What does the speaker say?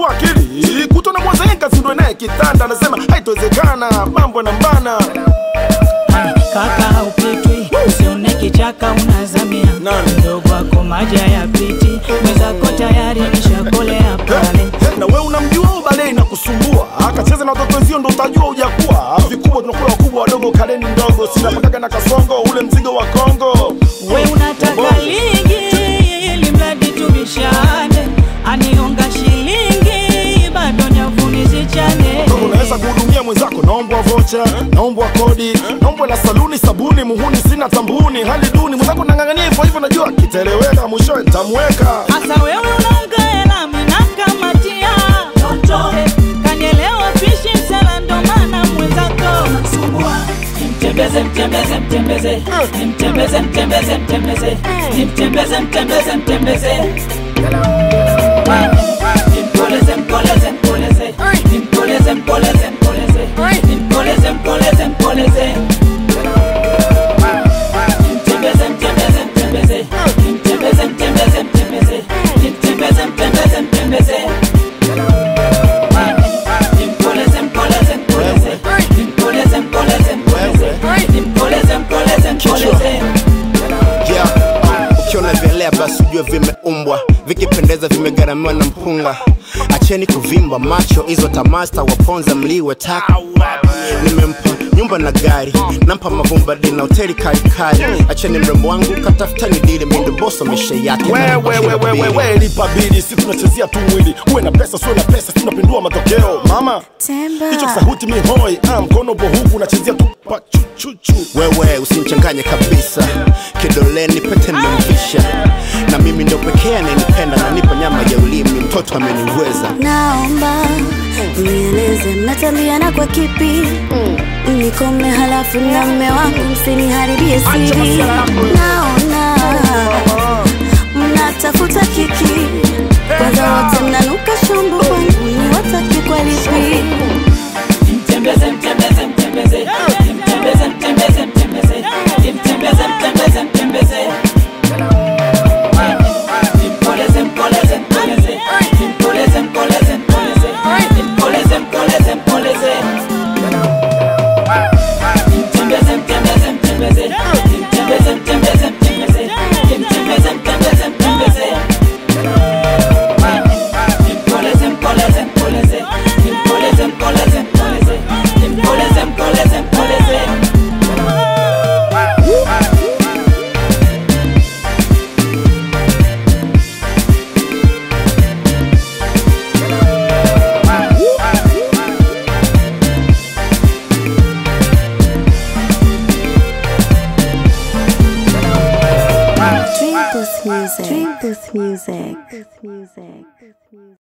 anasumbua akili kutona mwazaenka zindwe naye kitanda anasema haitowezekana mambo na mbana kaka upitwi usione kichaka unazamia Nani? mdogo wako maji hayapiti mwenzako tayari nishakolea pale na we unamjua ubale na kusumbua akacheza na watoto wenzio ndo utajua ujakuwa vikubwa tunakula wakubwa wadogo kaleni ndogo sinapakaga na kasongo ule mzigo wa kongo we unataka ligi ili mradi tubishane anionga shilingi bado nyavuni zichane Kama unaweza kuhudumia mwenzako naombwa vocha naombwa kodi naombwa na saluni sabuni muhuni sina tambuni hali duni mwenzako nang'ang'ania hivyo hivyo najua kitaeleweka mwishowe ntamweka hasa wewe unaunga hela minakamatia toto kanielewa pishi msela ndo maana mwenzako nasumbua mtembeze mtembeze mtembeze mtembeze mtembeze mtembeze mtembeze mtembeze mtembeze Mpoleze, mpoleze, mpoleze. Mpoleze, mpoleze, mpoleze. Mpoleze, mpoleze, mpoleze. Mtembeze, mtembeze, mtembeze. Mtembeze, mtembeze, mtembeze. Mtembeze, mtembeze, mtembeze. Mpoleze, mpoleze, mpoleze. Mpoleze, mpoleze, mpoleze. Mpoleze, mpoleze, mpoleze. yeah. ukiona vyelea basi ujue vimeumbwa vikipendeza vimegharamiwa na mpunga acheni kuvimba macho hizo tamasta waponza mliwe taka nimempa nyumba na gari nampa mavumbadi na hoteli karikari acheni mrembo wangu katafutani dili mindoboso mesha yake wewewewewewe lipa bili si tunachezea tu mwili uwe na pesa siwe na pesa si tunapindua matokeo mama Temba. hicho kisahuti mi hoi ah, mkono bo huku unachezea tu pa chuchuchu wewe usimchanganye kabisa kidoleni pete nimemvisha na mimi ndo pekee anayenipenda na nipa nyama ya ulimi mtoto ameniweza naomba nieleze mnataliana kwa kipi nikome halafu na mme wangu msiniharibie siri naona mnatafuta kiki kwanza wote mnanuka shumbu kwangu ni wataki kwa lipi Mtembeze, mtembeze, mtembeze. Mtembeze, mtembeze, mtembeze. Mtembeze, mtembeze, mtembeze. Mpoleze, mpoleze, mpoleze. Mpoleze, mpoleze, mpoleze. Mpoleze, mpoleze, mpoleze. Mtembeze, mtembeze, mtembeze. Mtembeze, mtembeze, mtembeze. Mtembeze, mtembeze, mtembeze. Mpoleze, mpoleze, mpoleze. Mpoleze, mpoleze, mpoleze. Mpoleze, mpoleze, mpoleze. Dream Booth Music. Dream Booth Music.